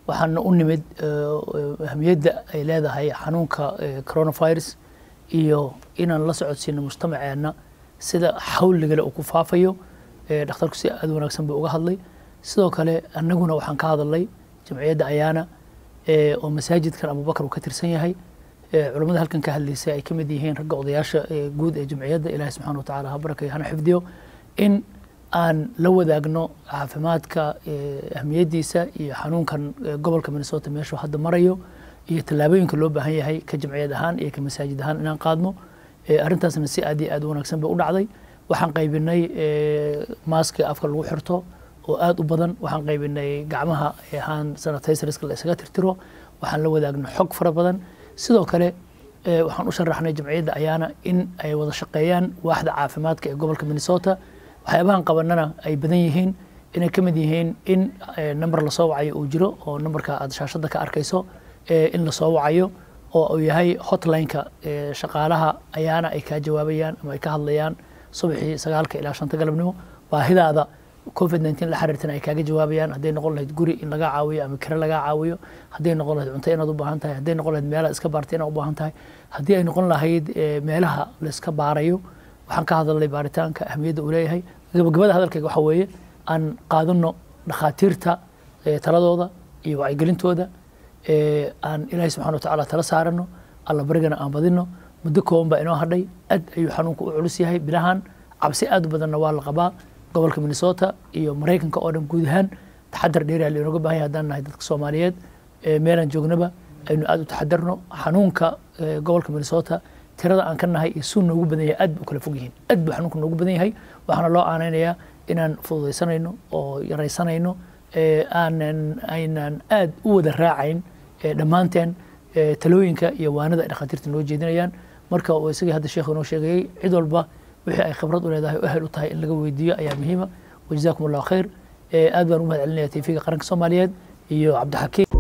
waxaana u nimid ahamiyadda ay leedahay xanuunka coronavirus iyo inaan la socodsiino mujtamaceenna sida xawligale uu ku faafayo dhakhtarku si aad wanaagsan buu uga hadlay sidoo kale annaguna waxaan ka hadalnay jamciyadda ayaana oo masaajidkan abubakar uu ka tirsan yahay culammada halkan ka hadlaysay ay ka mid yihiin ragga odayaasha guud ee jamciyadda ilahi subxana wa tacala ha barakayo hana xifdiyo in aan la wadaagno caafimaadka ahmiyaddiisa iyo xanuunkan gobolka minnesota meeshuu hadda marayo iyo tallaabooyinka loo baahan yahay ka jamciyad ahaan iyo ka masaajid ahaan inaan qaadno arrintaasna si aad iyo aad u wanaagsan bay u dhacday waxaan qaybinay maaska afka lagu xirto oo aad u badan waxaan qaybinay gacmaha ahaan sanitizerska la isaga tirtiro waxaan la wadaagno xog fara badan sidoo kale waxaan u sharaxnay jamciyadda ayaana in ay wada shaqeeyaan waaxda caafimaadka ee gobolka minnesota waxyaabahan qabanana ay badan yihiin inay ka mid yihiin in number lasoo wacayo uu jiro oo numberka aad shaashadda ka arkayso in lasoo wacayo oo uu yahay hotline-ka shaqaalaha ayaana ay kaa jawaabayaan ama ay ka hadlayaan subaxii sagaalka ilaa shanta galabnimo baahidaada covid nineteen la xiriirtana ay kaaga jawaabayaan hadday noqon lahayd guri in laga caawiyo ama kire laga caawiyo hadday noqon lahayd cunto inaad u baahan tahay hadday noqon lahayd meelaha iska baartay inaad u baahan tahay haddii ay noqon lahayd meelaha la iska baarayo waxaan ka hadalnay baaritaanka ahmiyadda uu leeyahay gabagabada hadalkayga waxa weeye aan qaadano dhakhaatiirta taladooda iyo wacyigelintooda aan ilaahay subxana wa tacaala tala saarano alla barigana aan badino muddo kooban baa inoo hadhay aad ayuu xanuunku u culus yahay bilahan cabsi aad u badanna waa la qabaa gobolka minnesota iyo maraykanka oo dhan guud ahaan taxadar dheeriya lainooga baahan yahay haddaan nahay dadka soomaaliyeed meelaan joognaba aynu aad u taxadarno xanuunka gobolka minnesota tirada aan ka nahay iyo suu noogu badan yahay aad bu kala fog yihiin aad buu xanuunka noogu badan yahay waxaana loo aanaynayaa inaan fududaysanayno oo yaraysanayno aanan aynan aad u wada raacayn dhammaanteen talooyinka iyo waanada ay dhakhaatiirta noo jeedinayaan marka uu isagii hadda sheekhu inoo sheegayey cid walba wixii ay khibrad u leedahay o ahel u tahay in laga weydiiyo ayaa muhiima wajazakum allahu khayr aad baan u mahad celinaya tv-ga qaranka soomaaliyeed iyo cabdixakiim